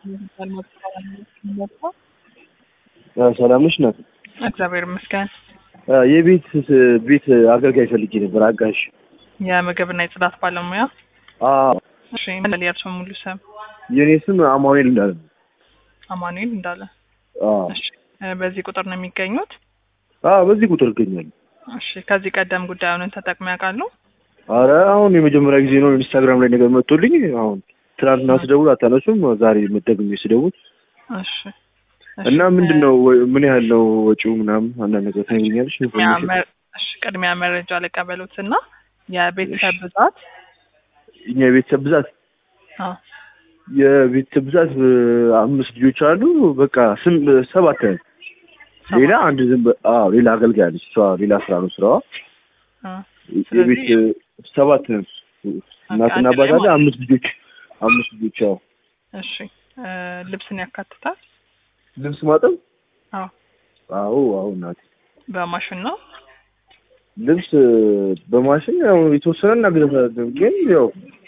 ሰላም ነሽ ናት? እግዚአብሔር ይመስገን። የቤት ቤት አገልጋይ ፈልጌ ነበር፣ አጋዥ። የምግብና የጽዳት ባለሙያ። አዎ፣ እሺ፣ ምን የእርስዎ ሙሉ ስም? የኔ ስም አማኑኤል እንዳለ ነው። አማኑኤል እንዳለ። አዎ፣ እሺ፣ በዚህ ቁጥር ነው የሚገኙት? አዎ፣ በዚህ ቁጥር እገኛለሁ። እሺ፣ ከዚህ ቀደም ጉዳዩን ተጠቅመው ያውቃሉ? አረ አሁን የመጀመሪያ ጊዜ ነው ኢንስታግራም ላይ ነገር መጥቶልኝ። አሁን ትናንትና ስደውል አታነሱም፣ ዛሬ መደግሜ ስደውል እሺ፣ እና ምንድን ነው ምን ያህል ነው ወጪው ምናምን አንዳንድ ነገር ታገኛለች። ቅድሚያ መ- እሺ፣ ቅድሚያ መረጃ ልቀበሉት እና የቤተሰብ ብዛት እኛ የቤተሰብ ብዛት አዎ፣ የቤተሰብ ብዛት አምስት ልጆች አሉ። በቃ ስም ሰባት ነን። ሌላ አንድ ዝም በ- አዎ ሌላ አገልጋይ አለች። እሷ ሌላ ስራ ነው ስራዋ። አዎ። የቤት ሰባት ነን። እናትና አንድ ላይ አባት አለ። ማለት አምስት ልጆች አምስት ልጆች። ያው እሺ፣ እ፣ ልብስን ያካትታል? ልብስ ማጠብ አዎ፣ አዎ አዎ እናቴ በማሽን ነው። ልብስ በማሽን ያው የተወሰነ እናገዛለን፣ ግን ያው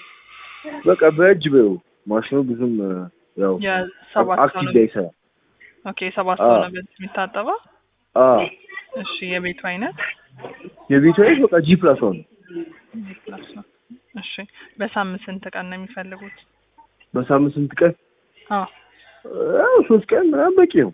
በቃ በእጅ በው ማሽኑ ብዙም ያው የሰባት ሰው አክቲቭ ነው። ላይ ይሰራል። ኦኬ፣ ሰባት ሰው አዎ። ነው በዚህ የሚታጠበው። አዎ እሺ፣ የቤቱ አይነት የቤቱ አይነት በቃ ጂ ፕላስ ዋን ነው። ፕላስ ነው። እሺ፣ በሳምንት ስንት ቀን ነው የሚፈልጉት? በሳምንት ስንት ቀን? አዎ፣ ያው ሶስት ቀን ምናምን በቂ ነው።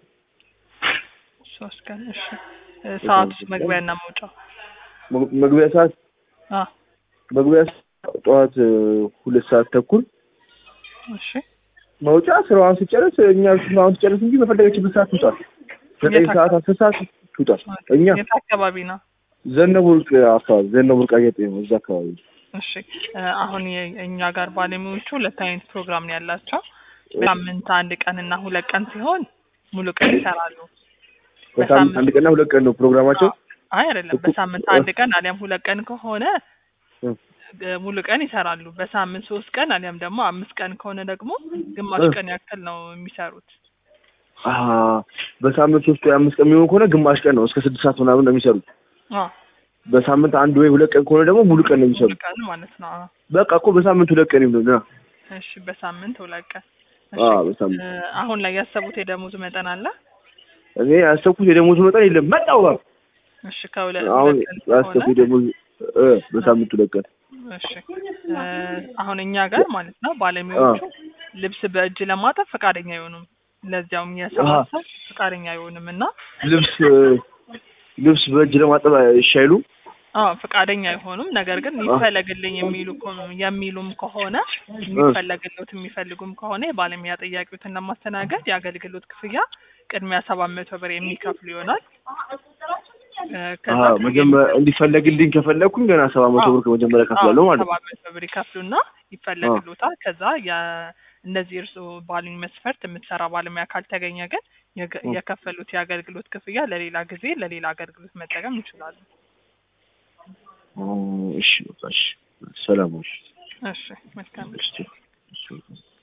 ሶስት ቀን። እሺ፣ እ፣ ሰዓቱ መግቢያና መውጫው? መግ- መግቢያ ሰዓት አዎ፣ መግቢያ ሰዓት ጠዋት እ፣ ሁለት ሰዓት ተኩል እሺ። መውጫ ስራዋን ስጨርስ እኛ ስራዋን ስጨርስ እንጂ በፈለገችበት ሰዓት ትውጣል። ዘጠኝ የት ሰዓት አስር ሰዓት ትውጣል። እኛ የት አካባቢ ነው? ዘነበ ወርቅ አካባቢ ዘነበ ወርቅ አጌጤ ነው እዛ አካባቢ እሺ እ፣ አሁን የ- እኛ ጋር ባለሙያዎቹ ሁለት አይነት ፕሮግራም ነው ያላቸው። በሳምንት አንድ ቀን እና ሁለት ቀን ሲሆን ሙሉ ቀን ይሰራሉ። በሳምንት አንድ ቀንና ሁለት ቀን ነው ፕሮግራማቸው። አይ አይደለም፣ እኮ- በሳምንት አንድ ቀን አሊያም ሁለት ቀን ከሆነ እ፣ እ፣ ሙሉ ቀን ይሰራሉ። በሳምንት ሶስት ቀን አሊያም ደግሞ አምስት ቀን ከሆነ ደግሞ ግማሽ እ። ቀን ያክል ነው የሚሰሩት። አ በሳምንት ሶስት ወይ አምስት ቀን የሚሆን ከሆነ ግማሽ ቀን ነው እስከ ስድስት ሰዓት ምናምን ነው የሚሰሩት። አዎ በሳምንት አንድ ወይ ሁለት ቀን ከሆነ ደግሞ ሙሉ ቀን ነው ሙሉ የሚሰሩት። ቀን ማለት ነው። አዎ። በቃ እኮ በሳምንት ሁለት ቀን ይሁን ነው። እሺ በሳምንት ሁለት ቀን። እሺ አዎ በሳምንት እ፣ አሁን ላይ ያሰቡት የደሞዝ መጠን አለ? እኔ ያሰብኩት የደሞዝ መጠን የለም መጣው ጋር እሺ ከሁለት አሁን ሁለት ቀን ያሰብኩት ከሆነ የደሞዝ እ በሳምንት ሁለት ቀን እሺ እ፣ አሁን እኛ ጋር ማለት ነው ባለሙያዎቹ ልብስ በእጅ ለማጠብ ፈቃደኛ አይሆኑም። ለዚያውም የሰባት ሰው ፈቃደኛ አይሆንም እና ልብስ ልብስ በእጅ ለማጠብ እሺ አይሉም። አዎ ፈቃደኛ አይሆኑም። ነገር ግን ይፈለግልኝ የሚሉ ከሆ- የሚሉም ከሆነ የሚፈለግሎት የሚፈልጉም ከሆነ የባለሙያ ጥያቄዎትን ለማስተናገድ የአገልግሎት ክፍያ ቅድሚያ ሰባት መቶ ብር የሚከፍሉ ይሆናል። እ፣ ከዛ አዎ መጀመሪያ እንዲፈለግልኝ ከፈለግኩኝ ገና ሰባት መቶ ብር ከመጀመሪያ ከፍላለሁ ማለት ነው። ሰባት መቶ ብር ይከፍሉና ይፈለግሎታል። ከዛ የ- እነዚህ እርስዎ ባሉኝ መስፈርት የምትሰራ ባለሙያ ካልተገኘ ግን የገ- እ። የከፈሉት የአገልግሎት ክፍያ ለሌላ ጊዜ ለሌላ አገልግሎት መጠቀም ይችላሉ። ኦ፣ እሺ በቃ እሺ። ሰላም እሺ። እሺ መልካም እሺ እሺ